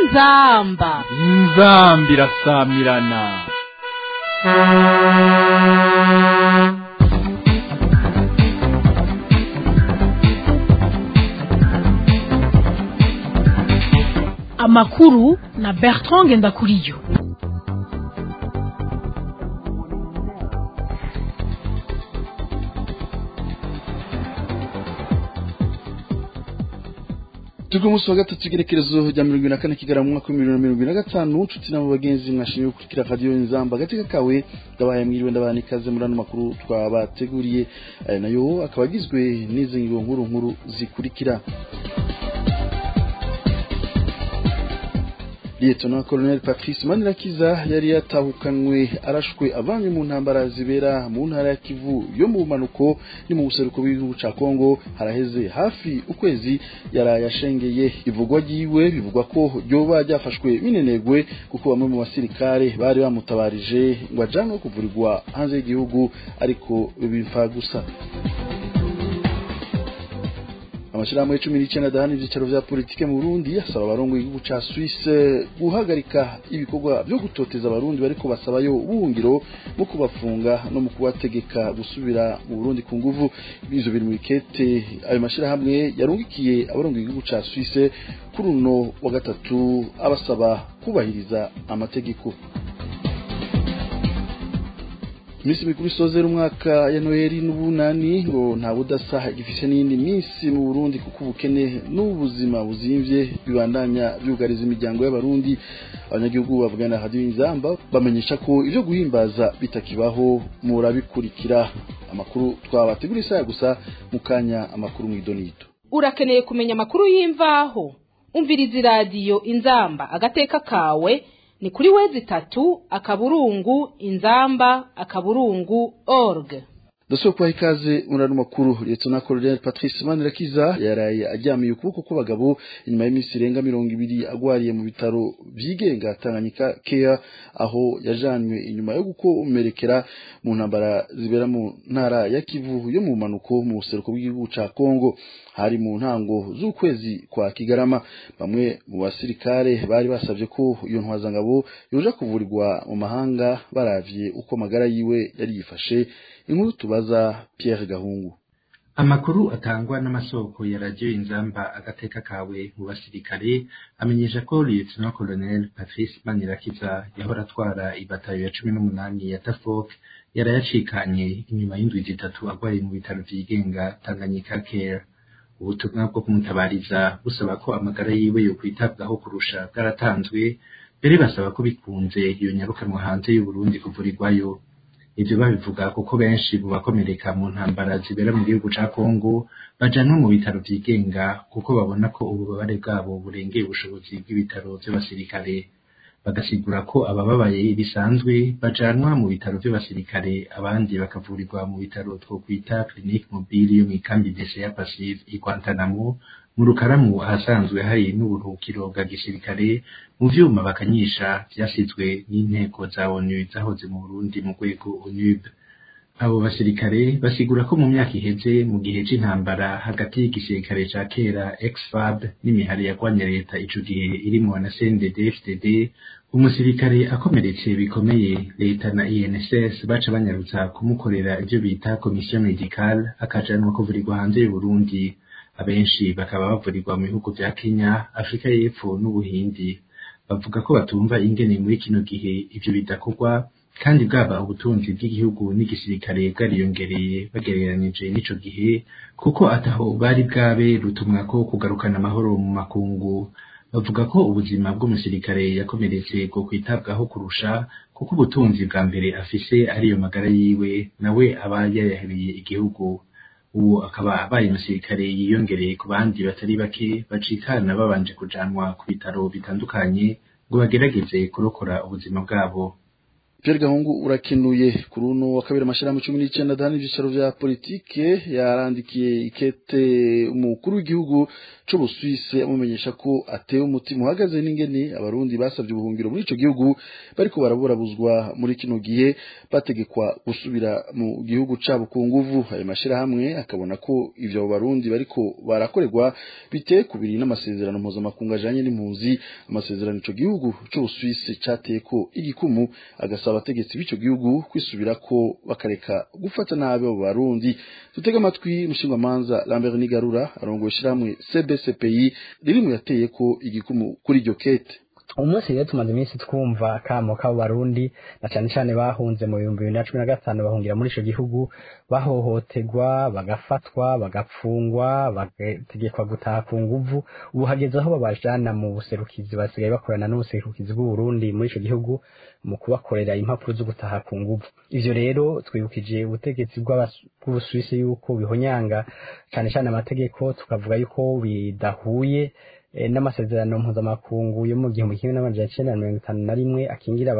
inzamba inzambi irasamirana amakuru na bertrand ngendakuriyo turi ku munsi wa gatatu igerekerezo rya mirongo ibiri na kane kigera mu mwaka w'ibihumbi bibiri na mirongo ibiri na gatanu nshuti n'abo bagenzi mwashimye gukurikira radiyo inzamba agateka kawe ndabahaye mwiriwe ndabana ikaze muri ano makuru twabateguriye aya nayo akaba agizwe n'izi ngingo nkuru nkuru zikurikira Lieutenant Colonel Patrice Manirakiza yari yatahukanwe arashwe avanywe mu ntambara zibera mu ntara ya Kivu yo mu manuko ni mu buseruko bw'igihugu ca Kongo haraheze hafi ukwezi yaraye ashengeye ivugwa ryiwe bivugwa ko ryoba ryafashwe minenegwe kuko bamwe mu basirikare bari bamutabarije ngo ajanwe kuvurirwa hanze y'igihugu ariko bimfa gusa amashirahamwe cumi n'icenda adahana ivyicaro vya politike mu Burundi asaba abarongo igihugu ca Suisse guhagarika ibikorwa vyo gutoteza abarundi bariko basabayo ubuhungiro mu kubafunga no mu kubategeka gusubira mu Burundi ku nguvu ivyo biri mu ikete ayo mashirahamwe yarungikiye abarongo igihugu ca Suisse kuri uno wa gatatu abasaba kubahiriza amategeko Misi mikuru isozera umwaka ya Noheli n'ubunani ngo nta budasa gifise n'indi minsi mu Burundi kuko ubukene n'ubuzima buzimvye bibandanya byugariza imiryango y'abarundi abanyagihugu bavugana na Radio Inzamba bamenyesha ko ivyo guhimbaza bitakibaho murabikurikira amakuru twabategura isaya gusa mukanya amakuru mw'idonito urakeneye kumenya amakuru y'imvaho umviriza iradiyo inzamba agateka kawe ni kuri wezi tatu akaburungu inzamba akaburungu org Daso kwa ikaze murano makuru Lieutenant Colonel Patrice Manirakiza yaraye aryamiye ukuboko kw'abagabo inyuma y'iminsi irenga mirongo ibiri agwariye mu bitaro vyigenga Tanganyika Care aho yajanywe inyuma yo gukomerekera mu ntambara zibera mu ntara ya Kivu yo mu manuko mu buseruko bw'igihugu ca Kongo hari mu ntango z'ukwezi kwa Kigarama bamwe mu basirikare bari basavye ko iyo ntwazangabo yoja kuvurirwa mu mahanga baravye uko magara yiwe yari yifashe inkuru tubaza Pierre Gahungu amakuru atangwa n'amasoko ya radio inzamba agateka kawe mu basirikare amenyesha ko Lieutenant Colonel Patrice Manirakiza yahora atwara ibatayo ya cumi n'umunani ya Tafok yarayacikanye inyuma y'indwi zitatu agwariye mu bitaro vyigenga Tanganyika Care ubutumwa bwo kumutabariza busaba ko amagara yiwe yo kwitabwaho kurusha bwaratanzwe mbere basaba ko bikunze iyo nyarukanwa hanze y'Uburundi kuvurirwayo ivyo babivuga kuko benshi mu bakomereka mu ntambara zibera mu gihugu ca Kongo bajanwa mu bitaro vyigenga kuko babona ko ububabare bwabo burengeye ubushobozi bw'ibitaro vy'abasirikare bagasigura ko abababaye bisanzwe bajanwa mu bitaro vy'abasirikare abandi bakavurirwa mu bitaro twokwita clinique mobile yo mw'ikambi dese ya Passive i Guantanamo mu rukaramu ahasanzwe hari n'uburuhukiro bwa gisirikare mu vyuma bakanyisha vyasizwe n'inteko za ONU zahoze mu Burundi mu rwego ONUB abo basirikare basigura ko mu myaka iheze mu gihe c'intambara hagati y'igisirikare ca kera ex-FAB n'imihari yagwanya leta ico gihe irimwo na CNDD FDD umusirikare akomeretse bikomeye leta na INSS baca banyarutsa kumukorera ivyo bita commission medicale akajanwa kuvurirwa hanze y'Uburundi abenshi bakaba bavurirwa mu bihugu vya Kenya Afrika y'Epfo n'Ubuhindi bavuga ko batumva ingene muri kino gihe ivyo bidakorwa kandi bwaba ubutunzi bw'igihugu n'igisirikare bwariyongereye bagereranije n'ico gihe kuko ataho bari bwabe rutumwa ko kugarukana amahoro mu makungu bavuga ko ubuzima bw'umusirikare yakomeretse bwo kwitabwaho kurusha kuko ubutunzi bwa mbere afise ariyo magara yiwe nawe aba yayahebeye igihugu ubu akaba abaye umusirikare yiyongereye ku bandi batari bake bacikana babanje kujanwa ku bitaro bitandukanye ngo bagerageze kurokora ubuzima bwabo Pierre Gahungu urakenuye kuri uno wa kabiri amashirahamwe cumi n'icenda adahana ivyicaro vya politike yarandikiye ikete umukuru w'igihugu c'Ubusuwise amumenyesha ko atewe umutima uhagaze n'ingene abarundi basavye ubuhungiro muri ico gihugu bariko baraburabuzwa muri kino gihe bategekwa gusubira mu gihugu cabo ku nguvu ayo mashirahamwe akabona ko ivyo abo barundi bariko barakorerwa biteye kubiri n'amasezerano mpuzamakungu ajanye n'impunzi amasezerano ico gihugu c'Ubusuwise cateye ko igikumu agasaba abategetsi b'ico gihugu kwisubirako bakareka gufata nabi abo barundi dutega amatwi umushingamanza Lambert Nigarura arongoye ishirahamwe CBCPI riri mu yateye ko igikumu kuri iryo kete umunsi rero tumaze iminsi twumva akamo k'abo barundi na cane cane bahunze mu bihumbi bibiri na cumi na gatanu bahungira muri ico gihugu bahohoterwa bagafatwa bagapfungwa bagategekwa gutaha ku nguvu ubu hageze aho babajana mu buserukizi basigaye bakorana n'ubuserukizi bw'uburundi muri ico gihugu mu kubakorera impapuro zo gutaha ku nguvu ivyo rero twibukije ubutegetsi bw'ubusuwisi yuko bihonyanga cane cane amategeko tukavuga yuko bidahuye n'amasezerano mpuzamakungu yo mu gihumbi kimwe n'amajana icenda na mirongo itanu na rimwe akingira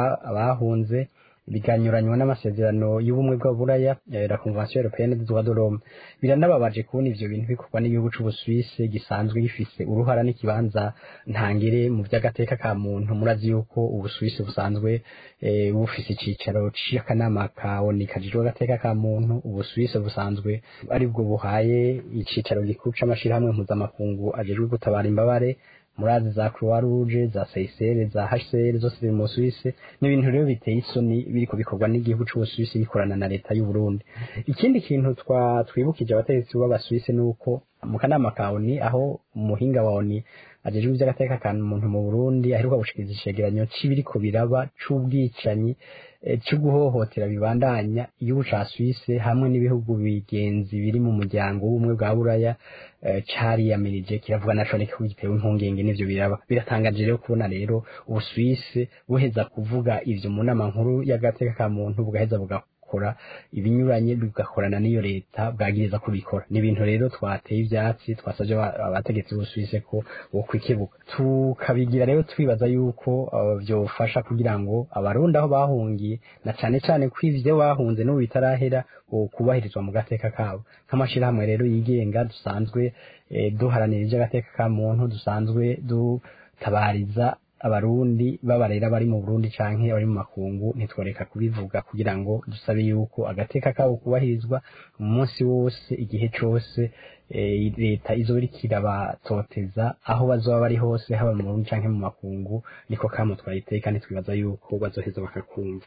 abahunze biganyuranywa n'amasezerano y'ubumwe bw'aburaya la convention européenne des droits de l'homme biranababaje kubona ivyo bintu bikorwa n'igihugu c'ubusuwise gisanzwe gifise uruhara n'ikibanza ntangere mu vy'agateka ka muntu murazi yuko ubusuwise busanzwe bufise icicaro c'akanama ka oni kajejwe agateka ka muntu ubusuwise busanzwe aribwo buhaye icicaro gikuru c'amashirahamwe mpuzamakungu ajejwe gutabara imbabare murazi za croix rouge za CICR za HCR zose ziri mu Suisse n'ibintu rero biteye isoni biriko bikorwa n'igihugu c'Ubusuwisi bikorana na leta y'u Burundi ikindi kintu twa twibukije abategetsi b'Abasuwisi nuko mu kanama ka ONU aho umuhinga wa ONU ajejwe ivy'agateka ka muntu mu Burundi aheruka gushikiriza icegeranyo c'ibiriko biraba c'ubwicanyi cyo guhohotera bibandanya igihugu ca Suisse hamwe n'ibihugu bigenzi biri mu muryango w'ubumwe bwa Buraya cariyamirije kiravuga naco ko gitewe impungenge n'ivyo biraba biratangaje rero kubona rero Ubusuwisi buheza kuvuga ivyo mu nama nkuru y'agateka ka muntu bugaheza bugakora ibinyuranye bigakorana n'iyo leta bwagiriza kubikora ni ibintu rero twateye ivyatsi twasavye abategetsi b'Ubusuwisi ko bo kwikebuka tukabigira rero twibaza yuko vyofasha kugira ngo abarundi aho bahungiye na cane cane ko ivyo bahunze n'ubu bitarahera kubahirizwa mu gateka kabo nk'amashirahamwe rero yigenga dusanzwe duharanira ivy'agateka ka muntu dusanzwe dutabariza abarundi babarera bari mu Burundi canke bari mu makungu ntitworeka kubivuga kugira ngo dusabe yuko agateka kabo kubahirizwa umunsi wose igihe cose leta izoba iriko irabatoteza aho bazoba bari hose haba mu Burundi canke mu makungu niko kamo twayiteye kandi twibaza yuko bazoheza bakakumva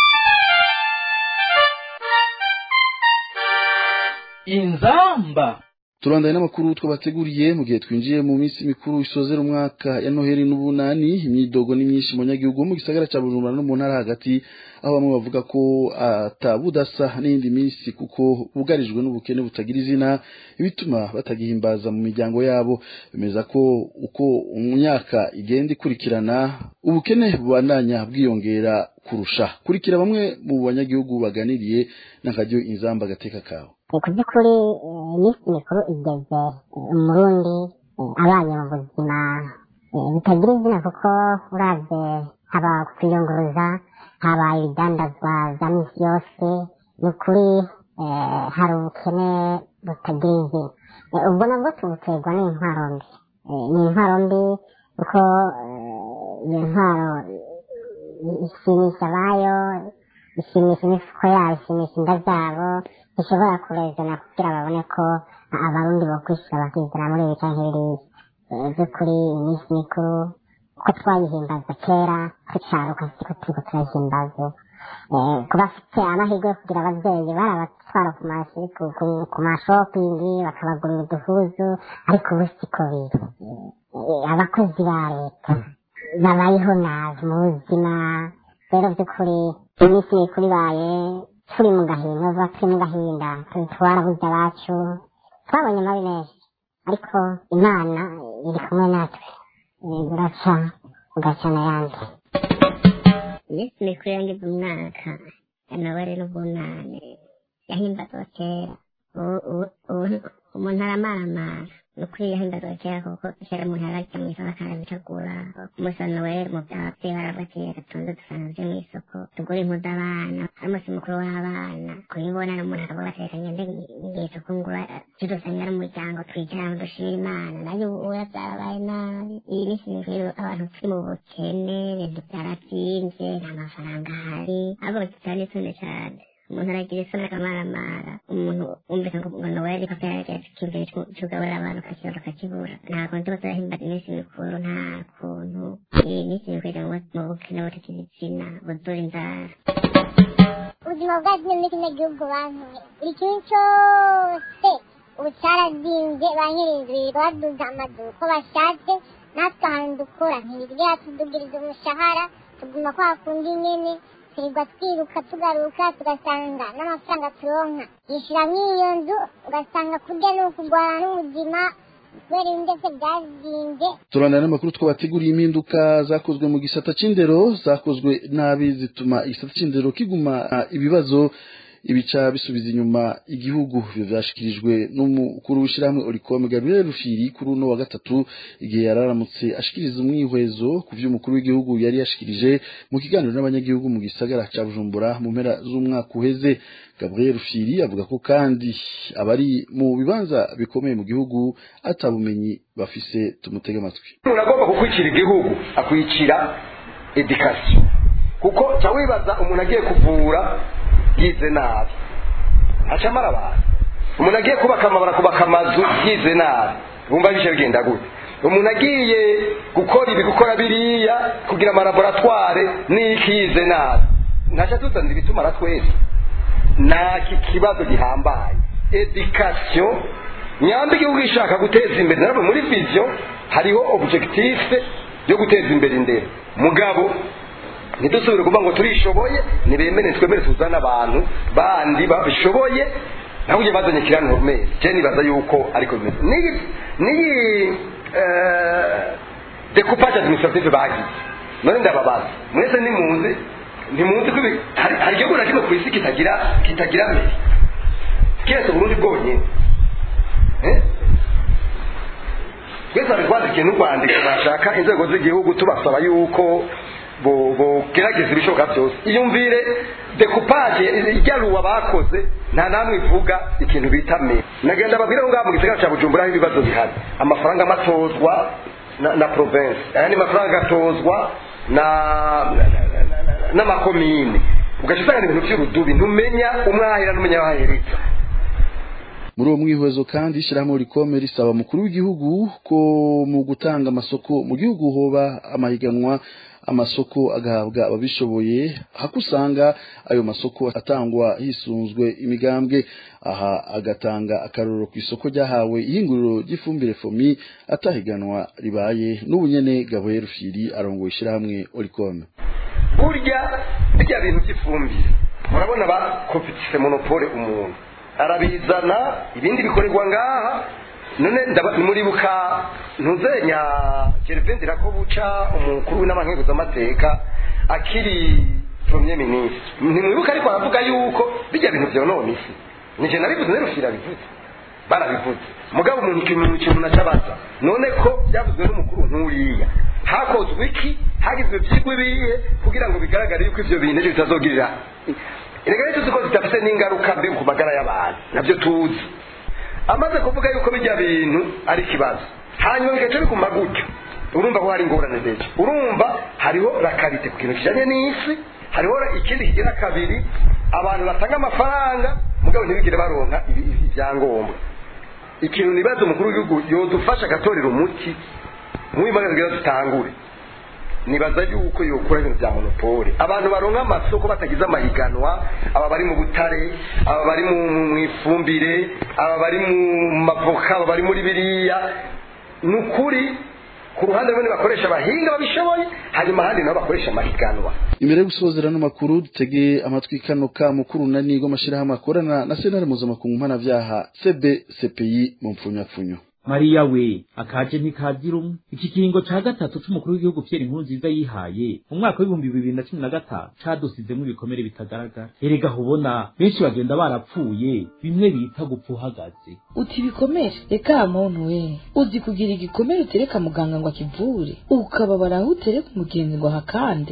inzamba turandaye n'amakuru twabateguriye mu gihe twinjiye mu minsi mikuru isozera umwaka ya noheli n'ubunani imyidogo ni myinshi mu banyagihugu mu gisagara ca bujumbura no mu ntara hagati aho bamwe bavuga ko atabudasa n'iyindi minsi kuko bugarijwe n'ubukene butagira izina ibituma batagihimbaza mu miryango yabo bemeza ko uko imyaka igenda ikurikirana ubukene bubandanya bwiyongera kurusha kurikira bamwe mu banyagihugu baganiriye n'akaryo inzamba agateka kawe ku by'ukuri iminsi mikuru igeze umurundi abanye mu buzima bitagira izina kuko uravye haba kwiyunguruza haba ibidandazwa vya misi yose ni ukuri hari ubukene butagira izina ubwo nabwo tubuterwa n'intwaro mbi ni intwaro mbi kuko iyo ntwaro ishimisha abayo ishimisha imifuko yabo ishimisha inda zabo ishobora kurezana kugira babone ko abarundi bokwishura bakizana muri ibi canke biriya by'ukuri iminsi mikuru ko twayihimbaza kera tucaruka siko turiko turayihimbaza ku bafite amahirwe yo kugira abavyeyi barabatwara ku mashopingi bakabagurira uduhuzu ariko ubu siko biri abakozi ba leta babayeho nabi mu buzima rero by'ukuri iminsi mikuru ibaye turi mu gahinda uvuga turi mu gahinda twarabuze abacu twabonye amabi menshi ariko imana iri kumwe natwe buraca bugaca n'ayandi iminsi mikuru yangize umwaka yanawari n'ubunane yahimbazwa kera umuntu aramaramara ni ukuri yahimbaga kera kuko kera umuntu yarajya mu isoko akanabitegura ku munsi wa noweli mu byababyeyi barabatiye gatonde dusanga byo mu isoko tugura impuzu abana ari umunsi mukuru w'abana kuyibona n'umuntu akavuga ati reka ngende ngiye kungura tudusanga ari umuryango twicara dushima imana nayo ubu byarabaye nabi iyi minsi mikuru abantu turi mu bukene ibintu byarabyinze nta mafaranga ahari ahubwo cyane tunde cyane umuntu aragira isoni akamaramara umuntu wumvise ngo ngo noweli ko byarageze ikintu cyugaburira abantu kakibura kakibura ntabwo ndi bazahimbaza iminsi mikuru nta kuntu iyi minsi mikuru ijya mu bukene butakiri izina buzura inzara ubuzima bwacu muri kino gihugu bantu buri kintu cyose ubu cyarazinze ba nyir'inzu baduza amazu uko bashatse natwe ahantu dukora ntibirya tudugiriza umushahara tuguma kwa kundi nyene twirirwa twiruka tugaruka tugasanga n'amafaranga turonka yishyuramo iyo nzu ugasanga kurya ni ukugwana n'ubuzima kubera ibintu byose byazinze turana n'amakuru twabateguriye impinduka zakozwe mu gisata c'indero zakozwe nabi zituma igisata c'indero kiguma ibibazo ibica bisubiza inyuma igihugu ivyo vyashikirijwe n'umukuru w'ishirahamwe Oricom Gabriel Rufiri kuri uno wa gatatu igihe yararamutse ashikiriza umwihwezo ku vy'umukuru w'igihugu yari yashikirije mu kiganiro n'abanyagihugu mu gisagara ca Bujumbura mu mpera z'umwaka uheze Gabriel Rufiri avuga ko kandi abari mu bibanza bikomeye mu gihugu atabumenyi bafise tumutega amatwi umuntu agomba kukwicira igihugu akwicira education kuko ca wibaza umuntu agiye kuvura yize nabi acamara abantu umuntu agiye kubaka amabara kubaka amazu yize nabi bumva bishe bigenda gute umuntu agiye gukora ibi gukora biriya kugira amalaboratware n'iki yize nabi ntaca tuzanira ibitumara twese naki kibazo gihambaye education nyamba igihugu ishaka guteza imbere narabwo muri vision hariho objectif yo guteza imbere indero mugabo ntidusubire kuvuga ngo turishoboye ntibemere twemere tuzane abantu bandi babishoboye naho ujye bazanye kiraniro mezi je nibaza yuko ariko bimeze niyi niyi decoupage administrative bagize none ndababaza mwese nimuzi ntimuzi ko hari igihugu na kimwe ku isi kitagira kitagira mezi kiretse uburundi bwonyine twese bari twandikiye n'urwandiko bashaka inzego z'igihugu tubasaba yuko bogerageza ibishoboka byose iyumvire decoupage ijyaruwa bakoze nta namwe ivuga ikintu bita me nagenda babwire ngo ngaha mu gisagara cya bujumbura aho ibibazo bihari amafaranga amatozwa na, na province ayandi mafaranga agatozwa na n'amakomine ugaca usanga ibintu by'urudubi ntumenya umwahira n'umenya waheretsa muri uwo mwihwezo kandi ishyirahamwe rikome risaba umukuru w'igihugu ko mu gutanga amasoko mu gihugu hoba amahiganwa amasoko agahabwa ababishoboye hako usanga ayo masoko atangwa hisunzwe imigambwe aha agatanga akarorero ku isoko ryahawe ihinguriro ry'ifumbire fomi atahiganwa ribaye n'ubunyene gaboye rufiri arongoye ishyirahamwe orikome burya bijya bintu by'ifumbire murabona bakopitise monopole umuntu arabizana ibindi bikorerwa ngaha none muribuka ntuzenya gervain dirakobuca umukuru w'inama akiri premier ministre ntimwibuka ariko aravuga yuko bijya bintu byonona isi nije nabivuze nerufira bivuze barabivuze mugabo umuntu ikintu ikintu nacabaza none ko byavuzwe n'umukuru nk'uriya hakozwe iki hagizwe byigwa ibihe kugira ngo bigaragare yuko ivyo bintu ejo bitazogirira erega rero tuzi ko zidafite n'ingaruka mbi ku magara y'abantu nabyo tuzi amaze kuvuga yuko bijya bintu ari ikibazo hanyuma bigaca biguma gutyo urumva ko hari ingorane ndetse urumva hariho rakarite ku kintu kijanye n'isi hariho ikindi kigira kabiri abantu batanga amafaranga mugabo ntibigire baronka ibyangombwa ikintu nibaza umukuru w'igihugu yodufasha agatorera umuti nk'uyu kugira dutangure nibaza yuko yokora ibintu bya monopole abantu baronka amasoko batagize amahiganwa aba bari mu butare aba bari mu ifumbire aba bari mu mavoka aba bari muri biriya ni ukuri ku ruhande rumwe bakoresha abahinga babishoboye hanyuma ahandi nabo bakoresha amahiganwa imbere yo gusozera n'amakuru dutege amatwi kano ka mukuru na nigo amashyirahamwe akorana na senari mpuzamakungu mpanabyaha cb cpi mu mpfunyapfunyo mariya we akaje ntikazira umwe iki kiringo ca gatatu c'umukuru w'igihugu Pierre Nkurunziza yihaye mu mwaka w'ibihumbi bibiri na cumi na gatanu cadusizemwo ibikomere bitagaragara erega hubona benshi bagenda barapfuye bimwe bita gupfa uhagaze uti ibikomere reka muntu we uzi kugira igikomere utereka muganga ngo akivure ukababara aho utereka umugenzi ngo ahakande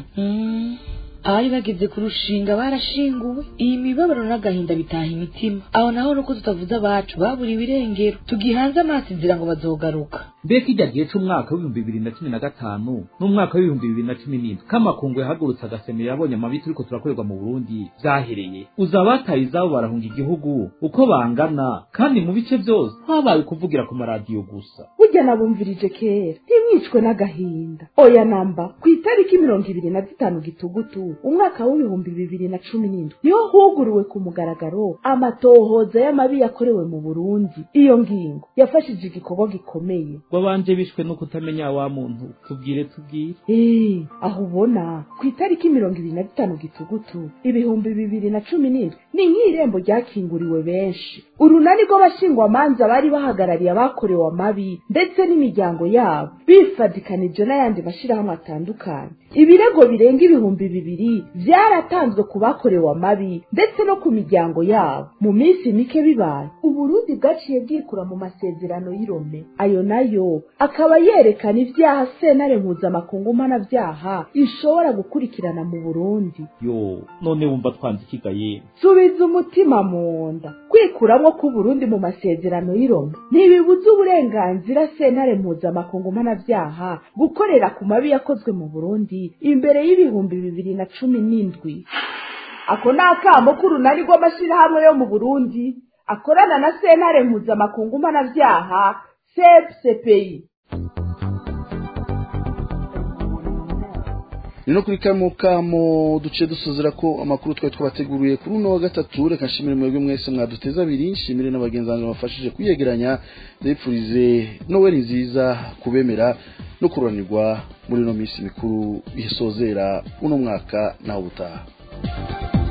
Mhm. abari bageze ku rushinga barashinguwe iyi mibabaro n'agahinda bitaha imitima aho naho nuko tutavuze abacu baburiwe irengero tugihanze amaso inzira ngo bazogaruka mbega kijya gihe c'umwaka w'ibihumbi bibiri na cumi na gatanu n'umwaka w'ibihumbi bibiri na cumi n'indwi k'amakungu yahagurutse agasemero yabonye amabi turiko turakorerwa mu burundi vyahereye uza abataye izabo barahunga igihugu uko bangana kandi mu bice vyose habaye kuvugira ku maradiyo gusa burya nabumvirije kera ntimwicwe n'agahinda oya namba ku itariki mirongo ibiri na zitanu gitugutu umwaka w'ibihumbi bibiri na cumi n'indwi niho huguruwe ku mugaragaro amatohoza y'amabi yakorewe mu burundi iyo ngingo yafashije igikorwa gikomeye wabanje bishwe no kutamenya wa muntu tubwire tubwire Eh, aho ubona ku itariki mirongo ibiri na zitanu gitugutu ibihumbi bibiri na cumi n'indwi ni nk'irembo ryakinguriwe benshi urunani rw'abashingwamanza bari bahagarariye abakorewe amabi ndetse n'imiryango yabo bifadikanije n'ayandi mashyirahamwe atandukanye ibirego birenga ibihumbi bibiri byaratanzwe ku bakorewe amabi ndetse no ku miryango yabo mu minsi mike bibaye uburundi bwaciye bwikura mu masezerano y'irome ayo nayo akaba yerekana ibyaha sentare mpuzamakungu mpanabyaha ishobora gukurikirana mu burundi yo none wumva twanze ikigaye subiza umutima mu nda kwikuramwo k'uburundi mu masezerano y'iroma ntibibuza uburenganzira sentare mpuzamakungu mpanabyaha gukorera ku mabi yakozwe mu burundi imbere y'ibihumbi bibiri na cumi n'indwi ako ni akamo k'urunani rw'amashyirahamwe yo mu burundi akorana na sentare mpuzamakungu mpanabyaha sepsepeyi ni no kuri kamo kamo duce dusozera ko amakuru twari twabateguriye kuri uno wa gatatu reka nshimire mwebwe mwese mwaduteze abiri nshimire n'abagenzi banjye bafashije kuyegeranya ndabipfurize noweli nziza kubemera no kuranirwa muri ino minsi mikuru isozera uno mwaka naho ubutaha